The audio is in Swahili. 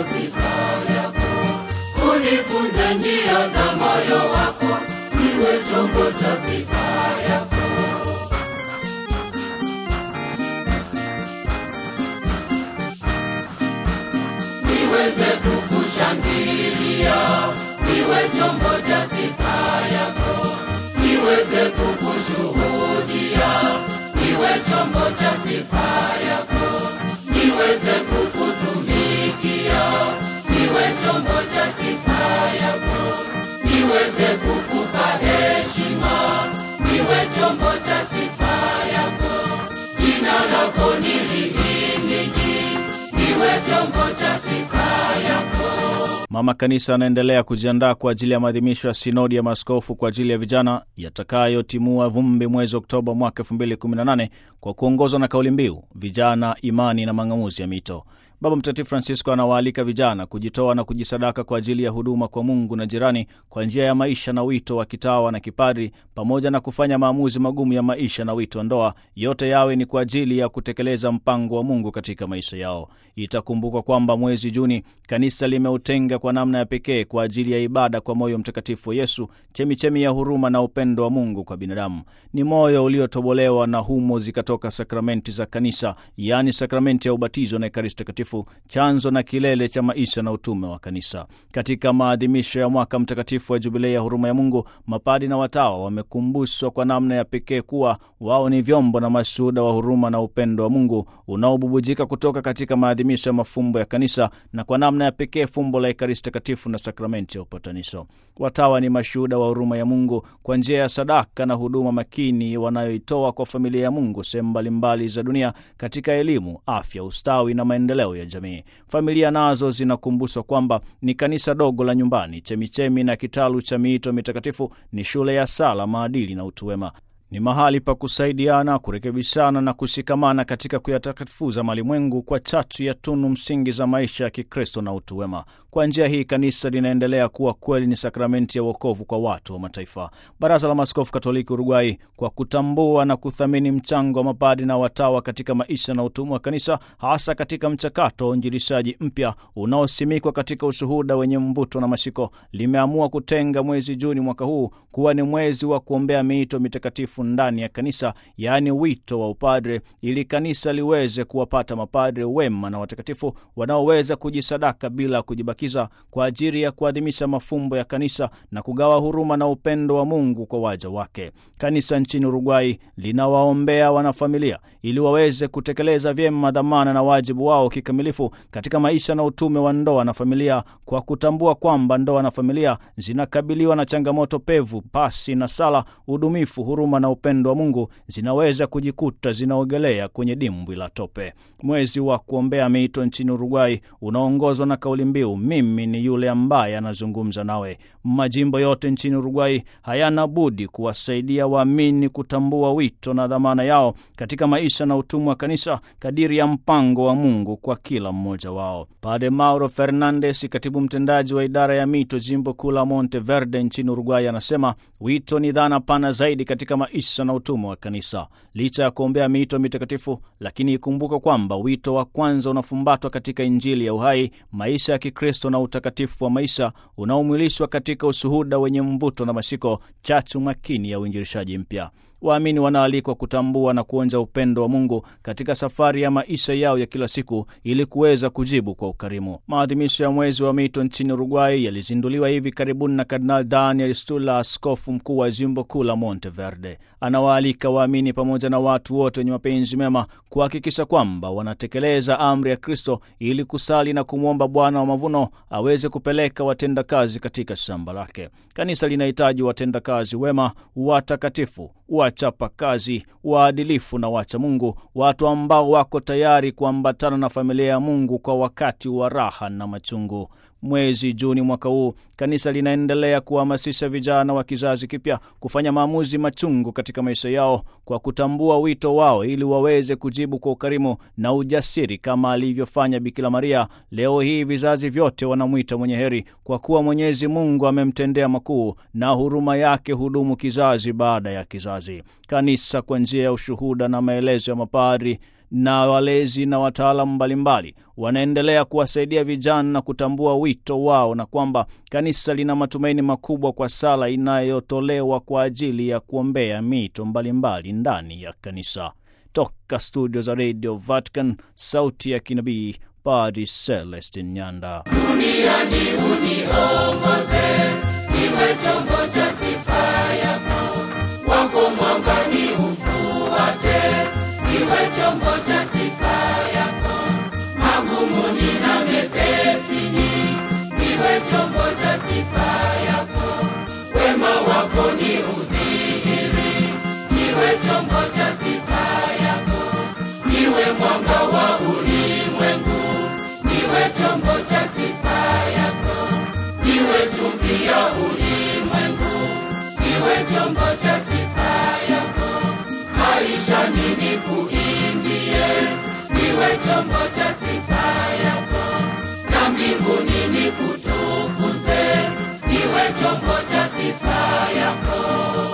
sifa yako, unifunze njia za moyo wako, niwe chombo cha sifa yako. niweze kukushangilia, niwe chombo cha sifa yako, niweze kukushuhudia, niwe chombo cha sifa yako, niweze kukutumikia, niwe chombo cha sifa yako, niweze kukupa heshima, niwe chombo cha sifa yako, jina lako nilihimidi, niwe chombo cha sifa yako. Mama Kanisa anaendelea kujiandaa kwa ajili ya maadhimisho ya sinodi ya maaskofu kwa ajili ya vijana yatakayotimua vumbi mwezi Oktoba mwaka 2018 kwa kuongozwa na kauli mbiu vijana, imani na mang'amuzi ya mito. Baba Mtakatifu Francisco anawaalika vijana kujitoa na kujisadaka kwa ajili ya huduma kwa Mungu na jirani kwa njia ya maisha na wito wa kitawa na kipadri, pamoja na kufanya maamuzi magumu ya maisha na wito wa ndoa, yote yawe ni kwa ajili ya kutekeleza mpango wa Mungu katika maisha yao. Itakumbukwa kwamba mwezi Juni kanisa limeutenga kwa namna ya pekee kwa ajili ya ibada kwa moyo mtakatifu wa Yesu, chemichemi ya huruma na upendo wa Mungu kwa binadamu. Ni moyo uliotobolewa na humo zikatoka sakramenti za kanisa, yaani sakramenti ya ubatizo na Ekaristi Takatifu, chanzo na kilele cha maisha na utume wa kanisa. Katika maadhimisho ya mwaka mtakatifu wa Jubilei ya huruma ya Mungu, mapadi na watawa wamekumbushwa kwa namna ya pekee kuwa wao ni vyombo na mashuhuda wa huruma na upendo wa Mungu unaobubujika kutoka katika maadhimisho ya mafumbo ya kanisa na kwa namna ya pekee fumbo la Ekaristi Takatifu na sakramenti ya upatanisho. Watawa ni mashuhuda wa huruma ya Mungu kwa njia ya sadaka na huduma makini wanayoitoa kwa familia ya Mungu sehemu mbalimbali za dunia katika elimu, afya, ustawi na maendeleo ya jamii. Familia nazo zinakumbushwa kwamba ni kanisa dogo la nyumbani, chemichemi na kitalu cha miito mitakatifu, ni shule ya sala, maadili na utu wema ni mahali pa kusaidiana, kurekebishana na kushikamana katika kuyatakatifuza malimwengu kwa chachu ya tunu msingi za maisha ya Kikristo na utu wema. Kwa njia hii kanisa linaendelea kuwa kweli ni sakramenti ya wokovu kwa watu wa mataifa. Baraza la Maaskofu Katoliki Uruguay, kwa kutambua na kuthamini mchango wa mapadi na watawa katika maisha na utumwa wa kanisa, hasa katika mchakato wa uinjilishaji mpya unaosimikwa katika ushuhuda wenye mvuto na mashiko, limeamua kutenga mwezi Juni mwaka huu kuwa ni mwezi wa kuombea miito mitakatifu ndani ya kanisa, yaani wito wa upadre, ili kanisa liweze kuwapata mapadre wema na watakatifu wanaoweza kujisadaka bila kujibakiza kwa ajili ya kuadhimisha mafumbo ya kanisa na kugawa huruma na upendo wa Mungu kwa waja wake. Kanisa nchini Uruguay linawaombea wanafamilia ili waweze kutekeleza vyema dhamana na wajibu wao kikamilifu katika maisha na utume wa ndoa na familia, kwa kutambua kwamba ndoa na familia zinakabiliwa na changamoto pevu. Pasi na sala, udumifu, huruma na upendo wa Mungu zinaweza kujikuta zinaogelea kwenye dimbwi la tope. Mwezi wa kuombea miito nchini Uruguay unaongozwa na kauli mbiu mimi ni yule ambaye anazungumza nawe. Majimbo yote nchini Uruguay hayana budi kuwasaidia waamini kutambua wito na dhamana yao katika maisha na utumwa wa kanisa kadiri ya mpango wa Mungu kwa kila mmoja wao. Padre Mauro Fernandes, katibu mtendaji wa idara ya mito jimbo kuu la Monteverde nchini Uruguay, anasema wito ni dhana pana zaidi katika maisha na utumwa wa kanisa. Licha ya kuombea miito mitakatifu, lakini ikumbuka kwamba wito wa kwanza unafumbatwa katika Injili ya uhai, maisha ya Kikristo na utakatifu wa maisha unaomwilishwa katika ushuhuda wenye mvuto na mashiko, chachu makini ya uinjilishaji mpya. Waamini wanaalikwa kutambua na kuonja upendo wa Mungu katika safari ya maisha yao ya kila siku ili kuweza kujibu kwa ukarimu. Maadhimisho ya mwezi wa mito nchini Uruguay yalizinduliwa hivi karibuni na Kardinal Daniel Stula, askofu mkuu wa jimbo kuu la Monteverde. Anawaalika waamini pamoja na watu wote wenye mapenzi mema kuhakikisha kwamba wanatekeleza amri ya Kristo ili kusali na kumwomba Bwana wa mavuno aweze kupeleka watendakazi katika shamba lake. Kanisa linahitaji watendakazi wema, watakatifu wachapa kazi, waadilifu na wacha Mungu, watu ambao wako tayari kuambatana na familia ya Mungu kwa wakati wa raha na machungu. Mwezi Juni mwaka huu kanisa linaendelea kuhamasisha vijana wa kizazi kipya kufanya maamuzi machungu katika maisha yao kwa kutambua wito wao ili waweze kujibu kwa ukarimu na ujasiri kama alivyofanya Bikira Maria. Leo hii vizazi vyote wanamwita mwenye heri kwa kuwa Mwenyezi Mungu amemtendea makuu na huruma yake hudumu kizazi baada ya kizazi. Kanisa kwa njia ya ushuhuda na maelezo ya mapadri na walezi na wataalamu mbalimbali wanaendelea kuwasaidia vijana na kutambua wito wao, na kwamba kanisa lina matumaini makubwa kwa sala inayotolewa kwa ajili ya kuombea mito mbalimbali ndani ya kanisa. Toka studio za Radio Vatican, sauti ya kinabii, Padri Celestin Nyanda. duniani uniongoze, niwe chombo cha sifa yako, wako mwangani ufuate, niwe chombo cha sifa yako, magumuni na mepesini, niwe chombo cha sifa yako, wema wako ni udhihiri, niwe chombo cha sifa yako, niwe mwanga wa ulimwengu, niwe chombo cha sifa yako, niwe chumvi ya ulimwengu, niwe chombo cha sifa yako, maisha nini ku